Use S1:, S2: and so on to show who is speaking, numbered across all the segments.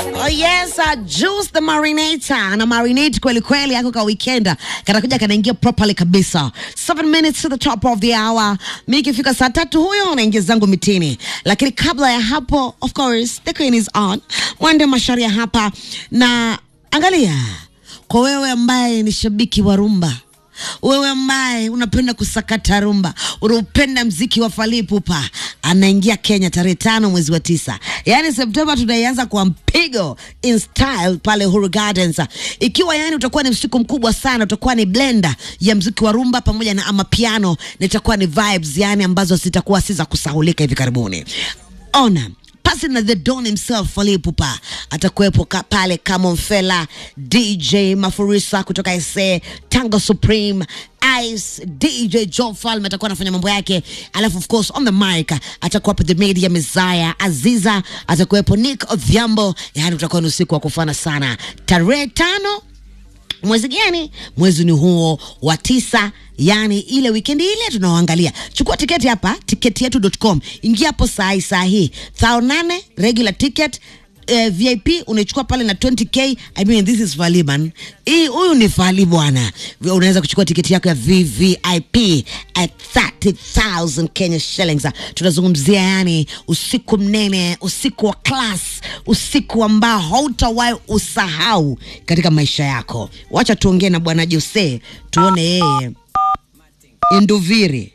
S1: Oh yes, uh, Juice the Marinator ana marinate kweli kweli yako ka weekend kanakuja kanaingia properly kabisa. 7 minutes to the top of the hour. Mimi ikifika saa tatu huyo naingia zangu mitini, lakini kabla ya hapo, of course the queen is on. Mwende masharia hapa na angalia, kwa wewe ambaye ni shabiki wa rumba wewe ambaye unapenda kusakata rumba, unaupenda mziki wa Fally Ipupa, anaingia Kenya tarehe tano mwezi wa tisa, yaani Septemba tunaianza kwa mpigo in style pale Uhuru Gardens, ikiwa yani utakuwa ni msiku mkubwa sana, utakuwa ni blender ya mziki wa rumba pamoja na amapiano, na itakuwa ni vibes yani ambazo zitakuwa si za kusahulika hivi karibuni. Ona pasi na the don himself Fally Ipupa atakuwepo ka, pale kama Mfela, DJ Mafurisa kutoka SA, Tango Supreme, Ice, DJ Joe Falme atakuwa anafanya mambo yake, alafu of course on the mic atakuwa the media Messiah, Aziza atakuwepo, Nick Odhiambo, yani utakuwa ni usiku wa kufana sana tarehe tano mwezi gani? Mwezi ni huo wa tisa, yani ile wikendi ile tunaoangalia. Chukua tiketi hapa tiketi yetu.com, ingia hapo saa hii saa hii thao nane regular ticket eh, VIP unaichukua pale na 20k. I mean this is Fally man, hii huyu ni Fally bwana. Unaweza kuchukua tiketi yako ya VVIP at 30,000 Kenya shillings. Tunazungumzia yani usiku mnene, usiku wa class, usiku ambao hautawahi usahau katika maisha yako. Wacha tuongee na bwana Jose tuone yeye Induviri.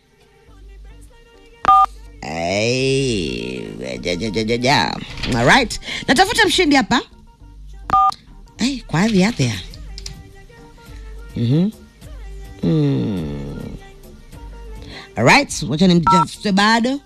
S1: Ay, ja, ja, ja, ja, ja. All right. Natafuta mshindi hapa. Ay, kwa hadhi yake ya. Mhm. Mm. All right, wacha nimtafute bado.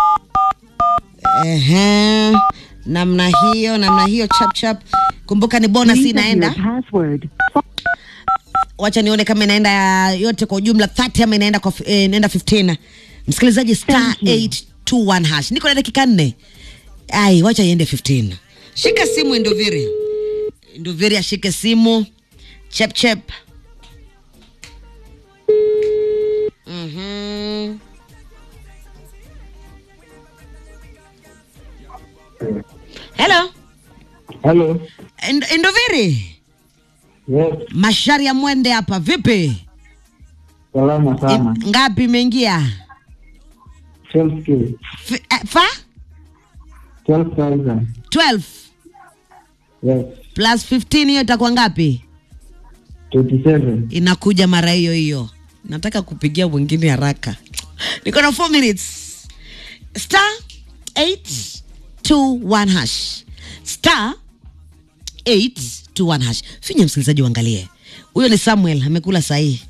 S1: Ehe. Namna hiyo, namna hiyo chap chap. Kumbuka ni bonus
S2: Please enter
S1: inaenda.
S2: your password.
S1: Wacha nione kama inaenda yote kwa ujumla 30 ama inaenda kwa eh, inaenda 15. Msikilizaji star
S2: Thank you.
S1: 821 hash. Niko na dakika nne. Ai, wacha iende 15. Shika simu Induviri. Induviri ashike simu. Chep chep. Mhm. Hello.
S3: Hello.
S1: Ind- Induviri.
S3: Yes,
S1: Mashari ya mwende hapa. Vipi?
S3: salama sana.
S1: I- Ngapi imeingia?
S3: 12K.
S1: F- eh, fa
S3: 12,000.
S1: 12
S3: Yes.
S1: plus 15 hiyo itakuwa ngapi?
S3: 27.
S1: Inakuja mara hiyo hiyo. Nataka kupigia mwingine haraka. Niko na 4 minutes. Star 821 hash. Star 821 hash. Finya msikilizaji uangalie. Huyo ni Samuel amekula sahihi.